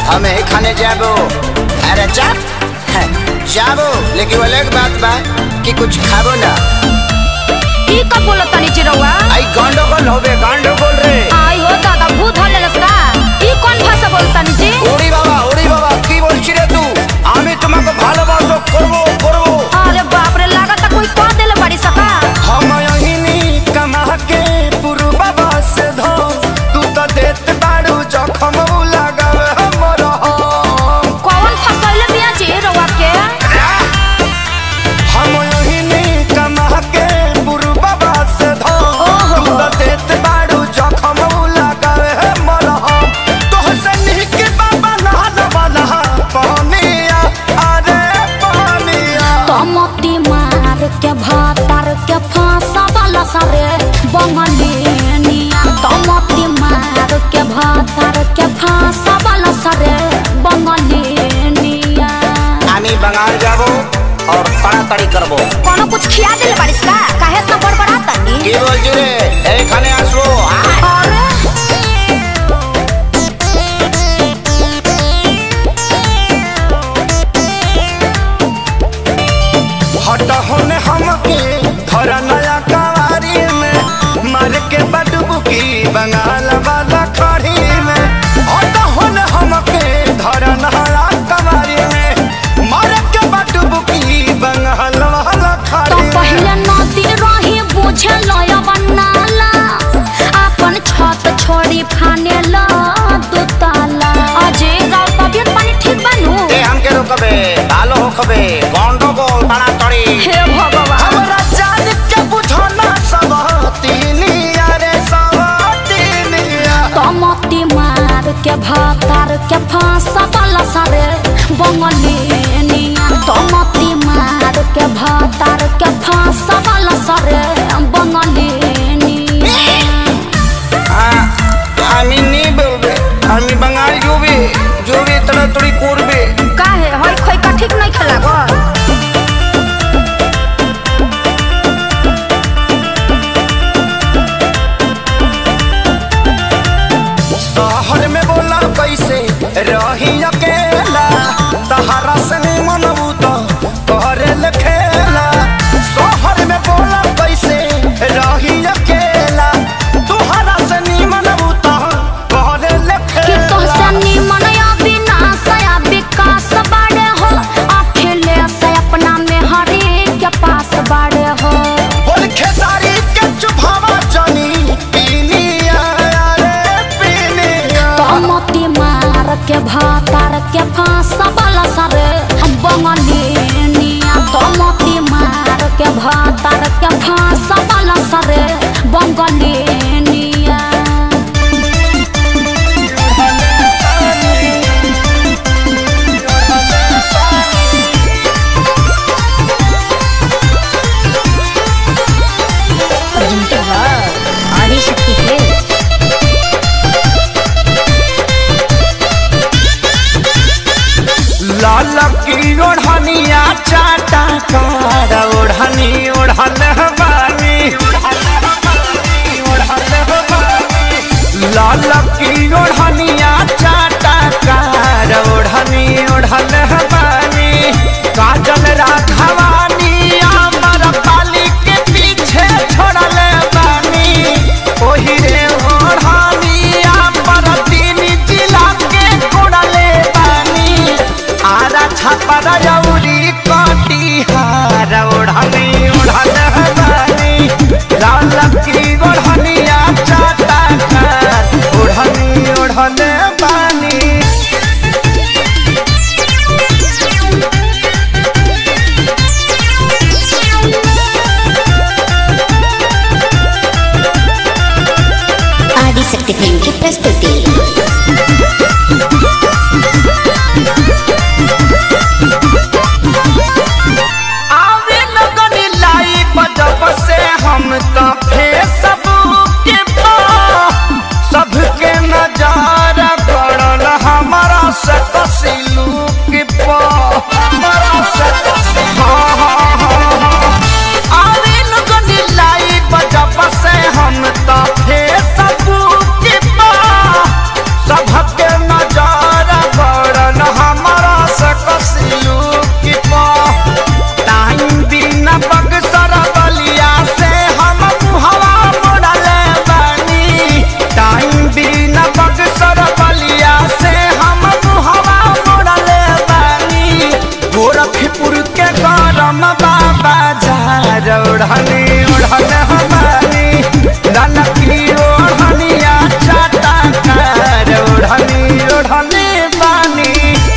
हम ही खाने जाबो अरे चाप जाबो लेकिन वो अलग बात बा कि कुछ खाबो ना ई का बोलत तनी चिरौआ आई गंडोगोल होबे गंडोगोल रे आई हो दादा भूत हले लसका ई कोन भाषा बोलतानी जी ওরে বাবা ওরে বাবা কি বলছি রে তুই আমি তোমাকে ভালোবাসো করবো করবো अरे बाप रे लागत कोई कह देले बड़ी सका हम यहीनी कमा के पूर्ववा से धो तू तो देत बाड़ू जखम लगावे हमर हम कौन फसैले बिया जी रौआ के हम यहीनी कमा के पूर्ववा से धो ओहो। तू तो देत बाड़ू जखम लगावे हमर हम तोहसे निक बाबा नहल वाला पानिया अरे पानिया तमती मार के भातार के फांसा वाला सारे बंगलिनिया तमती मार के भातार के फांसा वाला सारे बंगलिनिया আমি বাঙাল যাব और তাড়াতাড়ি করবো कोनो कुछ खिया देले बारिश का काहे इतना बड़बड़ाता नी কি বলছি রে এইখানে আসবো আয়। अरे हट होने हमके धर नया कवारी में मार के बडुबकी बंगाल वाला खड़ी में हट होने हमके धर नया कवारी में मार के बडुबकी बंगाल वाला तो खड़ी में पहले नदी रही बुझे लया बनाला अपन छत छोड़ी फाने ला दू ताला अजय राव तबियत पानी ठीक बनू ए हमके रोकबे ভালো হোকবে গন্ডগোল তাড়াতাড়ি हे भगवान हमरा जान के बुझना सब तीनिया रे सब तीनिया तमती मार के भातार के फांसा वाला सारे बंगलिनिया तमती मार के भातार के फांसा वाला सारे बंगलिनिया আ- আমি নেই বলবে আমি বাঙাল জবে জবে তাড়াতাড়ি করবে काहे होय खोय का ठीक नहीं खेला गो शहर में बोला कैसे रही अकेला तहरा से नहीं मनबू तो करे खेला शहर में बोला कैसे रही अकेला तुहरा से नहीं मनबू तो करे कि तोहसे निमन या विनाश या विकास बाड़े हो अखिलेश अपना में हरे के पास बाड़े हो बोल खेसारी के चुभावा जानी पीनिया रे पीनिया तमती मार के भातार के फांस वाला सारे बंगलिनिया तमती मार के भातार के फांस वाला सारे बंगलिनिया आदिशक्ति है लाल की ओढ़निया चाटा कार ओढ़नी ओढ़ल बानी लाल की ओढ़निया चाटा कार ओढ़नी ओढ़ल बानी काजल राघवानी अमर पाली के पीछे छोड़ल बानी ओही रे ओढ़नी अमर तीन जिला के कोड़ले बानी आरा छापर जौरी कटिहार ओढ़नी ओढ़ल ओढ़नी ओढ़न हमारी ललकी ओढ़निया चाटा कार ओढ़नी ओढ़नी बानी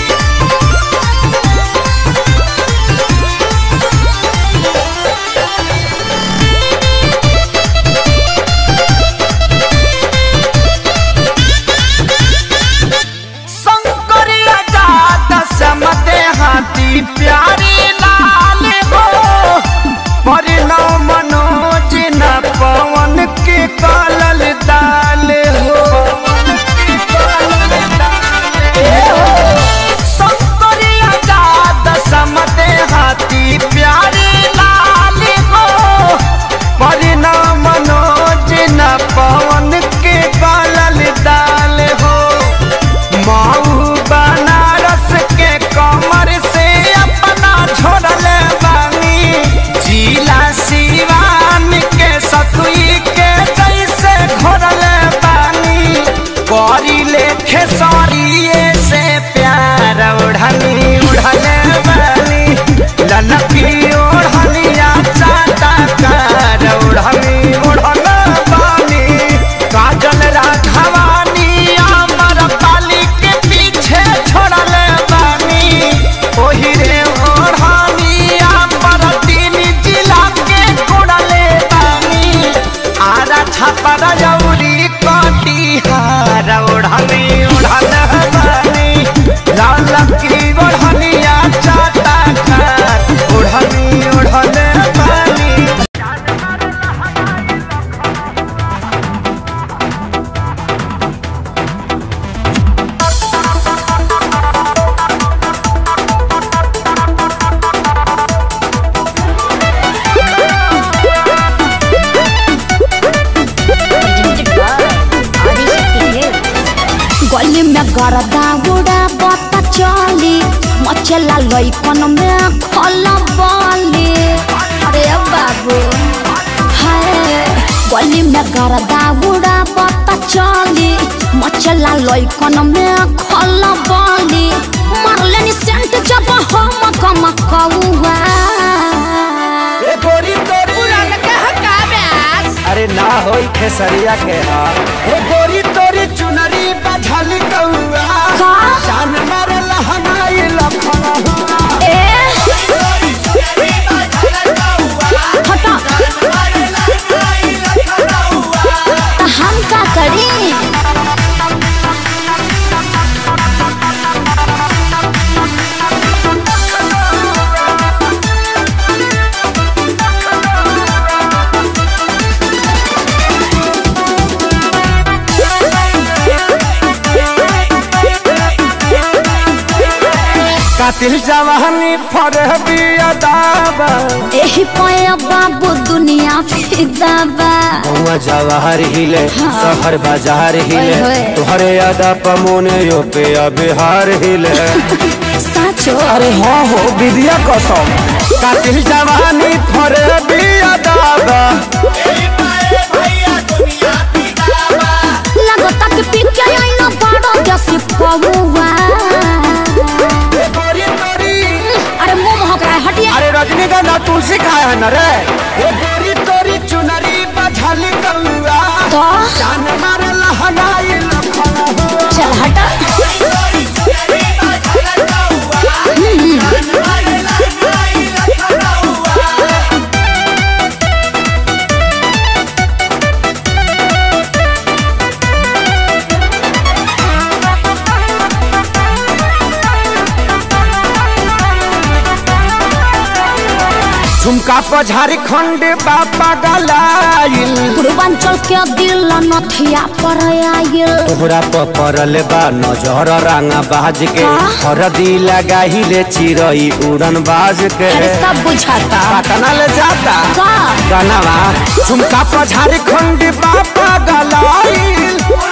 शंकरिया जात समते हाथी प्यारी लाल हो परिणव मनोज न पवन के कालल दाल हो शंकरिया जात समते हाथी प्यारी लाल हो परिणव मनोज न पवन के कालल दाल हो माऊ बनारस के कमर से अपना छोड़ल बानी जिला सिवान के सतुई के जैसे घोड़ल बानी करी लेखे सरिये से प्यार ओढ़नी उड़ल बानी ललकी ओढ़निया चाटा कार ओढ़नी ओढ़ल बानी काजल राघवानी अमर पाली के पीछे छोड़ल बानी ओही रे ओढ़नी अमर तीन जिला के कोड़ल बानी आरा छापर जौरी कटिहार ओढ़नी ओढ़ल बानी लाल की ओढ़निया चाटा कार ओढ़नी ओढ़ल बानी गली में गरदा उड़ा बता चली मचला लइकन में खल बली अरे बाबू हाय गली में गरदा उड़ा बता चली मचला लइकन में खल बली मारले नि सेंट जब हम कम कौआ ए गोरी तोरी अरे ना होई खेसरिया के हा ए गोरी तोरी चुनरी बझल कौआ का जान मार लहनाई लखन हुआ ए हटा त हम का करी कातिल जवानी फरह बिया दाबा एही पया बाबू दुनिया फिदा बा हुआ जवाहर हिले शहर बाजार हिले ओए होए। तुहरे यादा पमोने यो पे बिहार हिले साचो अरे हाँ हो विद्या कसम कातिल जवानी फरह बिया दाबा लगता कि पी के आइना बड़ो जैसे पौवा ए गोरी तोरी अरे मुंह महक रहा है हटिए अरे रजनीगंधा तुलसी खाए है न रे ए गोरी तोरी चुनरी बझल कौआ तो जान मार लहनाई लखन हुआ चल हटा झुमका पर झारखंड बापा गलाइल पूर्वांचल के दिल नथिया पर आयल तोहरा पर पड़ल बा नजर रांगा बाज के का? हरदी लगाहिले चिरई उड़न बाज के अरे सब बुझाता पटना ले जाता का गनवा झुमका पर झारखंड बापा गलाइल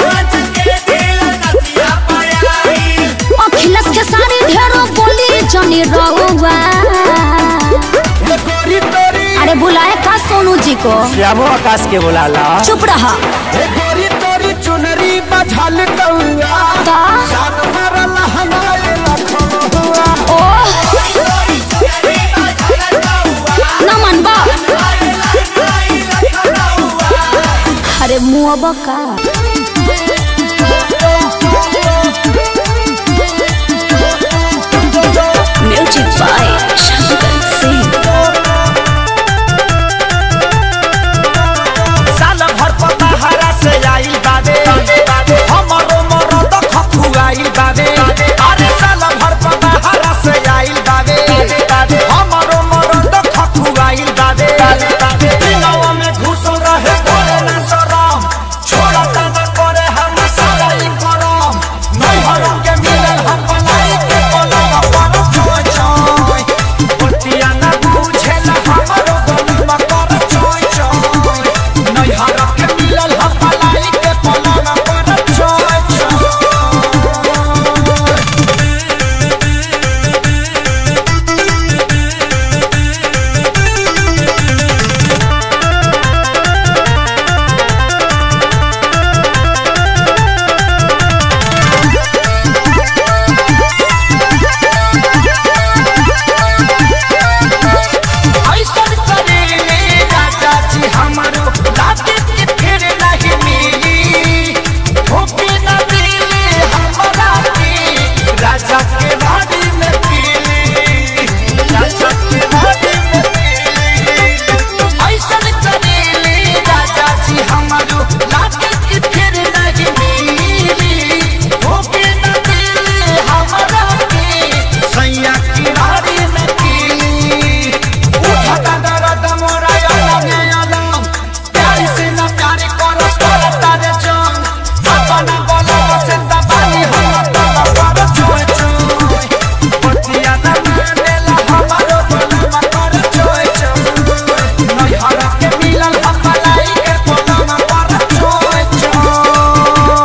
अखिलेश के सारी ढेरो बोली जनी रहुआ ए गोरी तोरी अरे बुलाए का सोनू जी को श्यामो आकाश के बुलाला चुप रहा ए गोरी तोरी चुनरी बझल कौआ का जान मार लहनाई लखन हुआ ओ न मनबा मुआब का म्यूजिक बाय शंकर सिंह साल भर पता हरा से आइल बाबे हमरो मरद खखुआइल बाबे अरे साल भर पता हरा से आइल बाबे हमरो मरद खखुआइल बाबे दिनवा में घुस रहे करे ना शरम छोड़ता न करे हम सारा ई करम नहीं हरम के मिलल हम बनाई के पलवा पर छोय छोय पटिया ना बुझेला हमरो गलमा कर छोय छोय नहीं हरम के मिलल हम बनाई के पलवा पर छोय छोय ऐसन करेले राजा जी हमरो लागे के फिर नहीं मिली ठोके न दिले हमरा के राजा के बाड़ी में पीली राजा के बाड़ी में पीली ऐसन करेले राजा जी हमरो लागे के फिर नहीं मिली ठोके न दिले हमरा के सैया की बाड़ी में पीली उठता दर्द मोरा अलग अलग प्यार से न प्यार करस करता रे जान अपना बोला से दबानी हम तब पर छोय छोय पतिया न मानेला हमारो बोला कर छोय छोय नहीं हरा के मिलल हम मलाई के बोला पर छोय छोय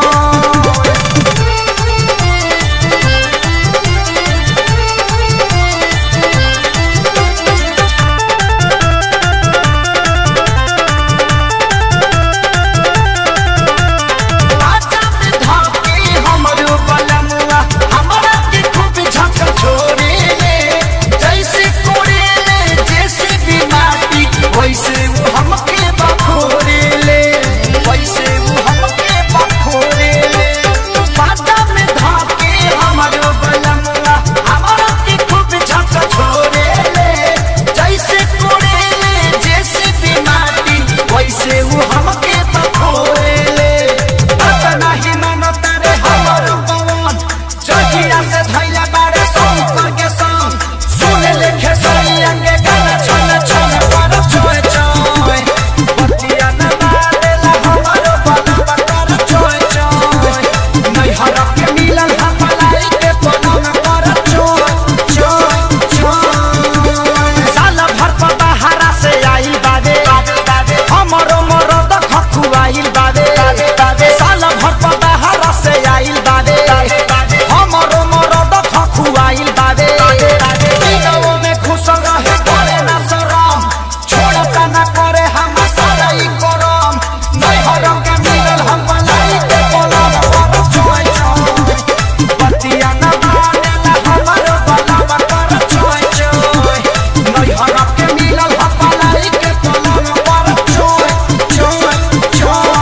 आजा में धाके हमरो बलमुआ हमरा के खूब झक छोड़े ले जैसे कोड़े ले जैसे बीमारी वैसे वो हमके बखोरे ले वैसे वो हमके बखोरे ले आजा में धाके हमरो बलमुआ हमरा के खूब झक छोड़े ले जैसे कोड़े ले जैसे बीमारी वैसे वो हमके बखोरे ले अपना ही मन तारे हमर पवन जहिया से धैया बारे संग के संग सुने लिखे सैया के गाना छन छन पर छोय छोय पतिया न मारेला हमर बलवा कर छोय छोय नहीं हरक के मिलन हम लाई के पलंग पर छोय छोय छोय साल भर पता हरा से आई बादे हमरो मरद खखुआइल बादे साल भर पता हरा से आइल बादे हमरो मरद खखुआइल बादे दिनों में खुश रहे करे ना शरम छोड़ता ना करे हम सारा ई करम नहीं हरम के मिलल हम बनाई के पलंग पर छोय छोय पतिया न मानेला हमरो बलवा कर छोय छोय नहीं हरम के मिलल हम बनाई के पलंग पर छोय छोय छोय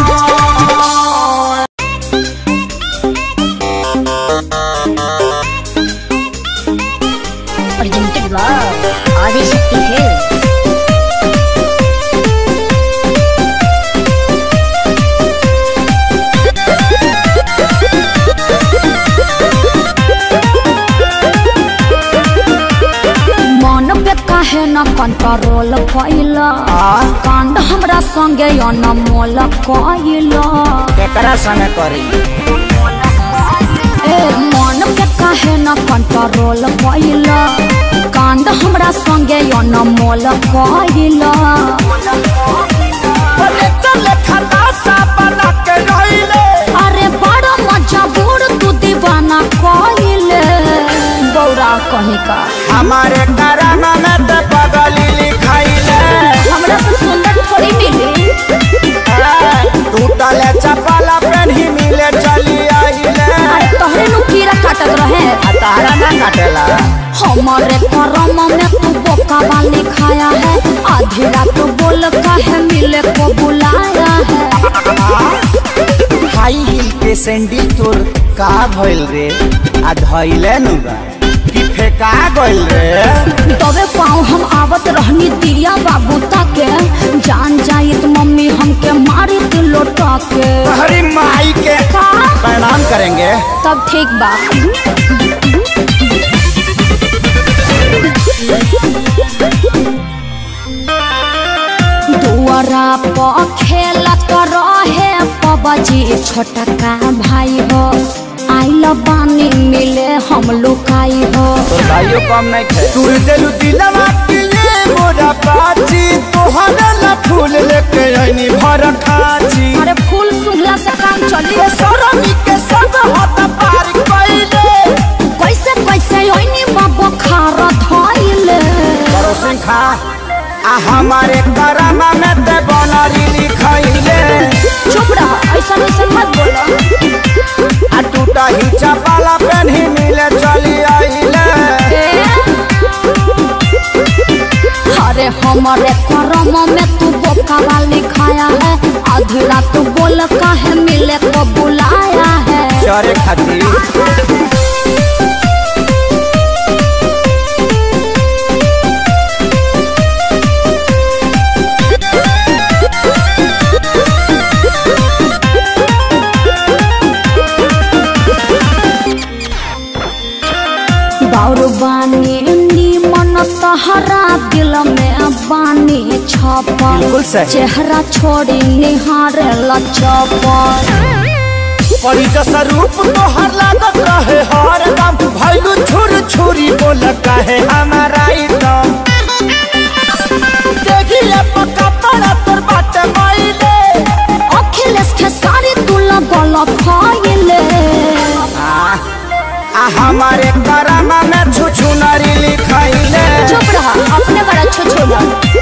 presented by Adishakti Hills. मन पे काहे न कंट्रोल कैला कांड हमरा संगे अनमोल कैला केकरा संगे करी ए मन पे काहे न कंट्रोल कैला कांड हमरा संगे अनमोल कैला बोले चले खलासा बना के रहिले अरे बड़ा मजबूर तू दीवाना कैले गौरा कहीं का हमारे कराना में ते पगली लिखाइले हमरा से सुंदर थोड़ी मिली टूटले चपला पेन्ही मिले चली आइले अरे तोहरे नु कीड़ा काटत रहे आ तारा ना काटेला हमारे करम में तू बोका वाली खाया है आधी रात बोल काहे मिले को बुलाया है हाई हिल के सैंडल तोर का भइल रे आ धइले नु बा कि फेका गइल रे तबे पाँव हम आवत रहनी दिया बाबू ताके जान जाई तो मम्मी हमके मारी दिल लोटा के हरी माई के का प्रणाम करेंगे तब ठीक बा दुआरा पर खेलत रहे पबजी छोटका भाई हो आइल बानी मिले हम लुकाई हो तोर भाइयों कम नहीं खे तू दिल दिलवा के ये मोरा पाची तोहरा ला फूल लेके आईनी भर खाची अरे फूल सुंघला से काम चली के सरमी के सब हाथ पार कइले कैसे कैसे ओइनी बाबा खारा धइले पड़ोसी खा आ हमारे करामा में ते बनरी लिखइले चुप रह ऐसा ऐसा मत बोलो आ टूटा ही चपाला पेन्ही मिले चली आइले अरे हमारे करम में तू बोका वाली खाया है आधी रात बोल काहे मिले को बुलाया है चरे खातिर बाउर बानी नीमन तहरा दिल में बानी छपल बिल्कुल सही। चेहरा छोड़ी निहारे लचपल परी जैसा रूप तोहर लागत रहे हर दम भैलू छुर छुरी बोल कहे हमारा एकदम देखिए पक्का पड़ा तोर बाटे माइले अखिलेश के सारी तुला गल खाइले आ हमारे करामा में छुछु नारी लिखाइले चुप रहा अपने बड़ा छुछुला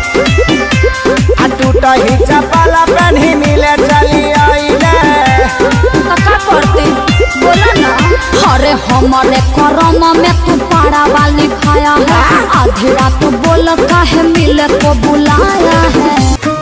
आ टूटा ही चपाला पेन्ही मिले चली आइले का करते बोला ना अरे हमारे करम में तू पाड़ा वाली खाया है आधी रात बोल काहे मिले को बुलाया है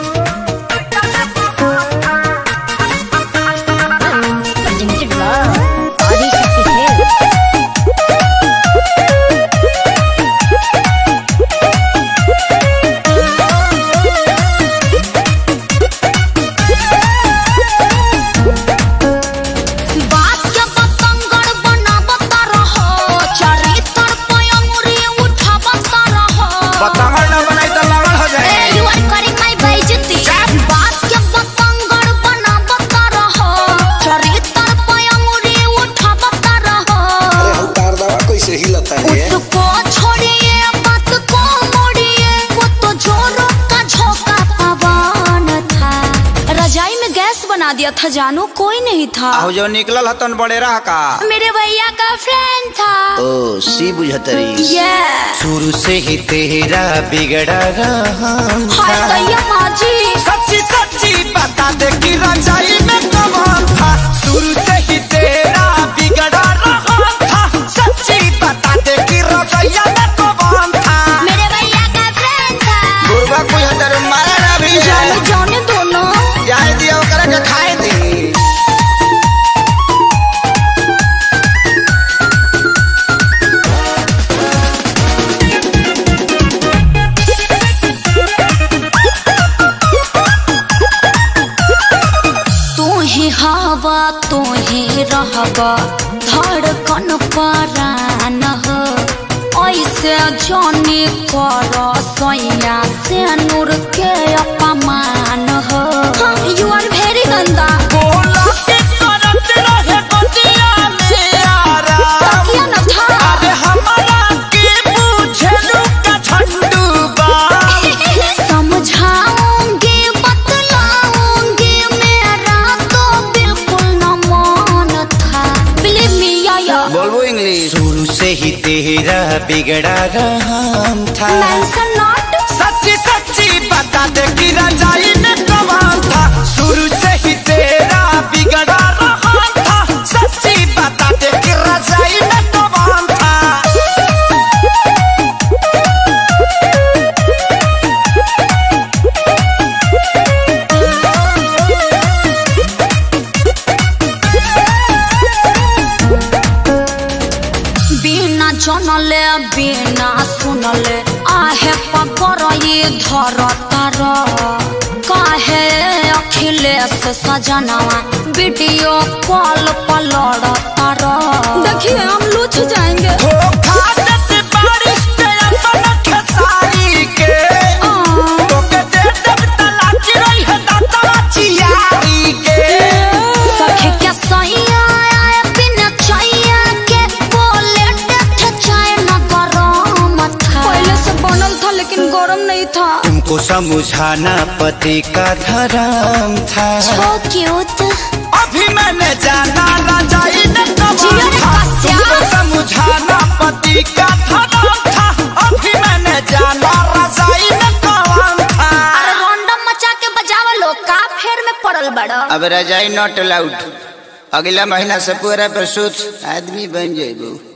बात के बतंगड़ बनावत रहो चरित्र पे अंगुरी उठावत रहो बतावल न बनाई तो लगल हो जाए ए यू आर करिंग माय बेइज्जती बात के बतंगड़ बनावत रहो चरित्र पे अंगुरी उठावत रहो उतार दवा कैसे हिलता है उसको छोड़िए बात को मोड़िए वो तो जोरों का झोंका पवन था रजाई में गैस बना दिया था जानो कोई नहीं था आहु जो निकलल हतन बड़े रह का मेरे भैया का फ्रेंड था ओ सी बुझतरी ये शुरू से ही तेरा बिगड़ा रहा हाय भैया माँ जी सच्ची सच्ची बता दे कि रजाई में कमाल था शुरू से ही तेरा बिगड़ा रहा था सच्ची बता दे कि रजैया में कमाल था मेरे भैया का फ्रेंड था बुरबा कोई हतर मारा ना भी जाने जाने दोनों जाए दिया ओकरा के खाए दी तू ही हवा तू ही रहबा धड़कन परान हो ऐसे जाने कर सैया से नूर के अपमान हो यू आर वेरी गंदा बोला के करत रहे बतिया में आराम तकिया न था अरे हमारा के पूछलू का झंडू बा समझाऊंगी बतलाऊंगी मेरा तो बिल्कुल न मन था बिलीव मी या बोलबो इंग्लिश शुरू से ही तेरा बिगड़ा रहा था मेंशन नॉट सच्ची सच्ची बता दे कि रजाई में कमाल था शुरू से ही तेरा बिगड़ा रहा था सच्ची बता दे कि रजाई में कमाल था जनले बिना सुनले आहे पकर ये धर तर काहे अखिलेश सजनवा वीडियो कॉल पर लड़ तर देखिए हम लूच जाएंगे धोखा देते बारिश पे अपन खेसारी के तोके दे देब तलाक रही है दाता चियारी के सखी के सैया आए बिना छैया के बोले देखे चाहे न गरम था पहले से बनल था लेकिन गरम नहीं था तुमको समझाना पति का धर्म था So cute अभी मैंने जाना रजाई न जियो रे था कस्या। तुमको समझाना पति का धर्म था अभी मैंने जाना रजाई न कौन था अरे रोंडम मचा के बजावा लो का फेर में पड़ल बड़ा अब रजाई नॉट अलाउड अगला महीना से पूरा प्रसूत आदमी बन जेबू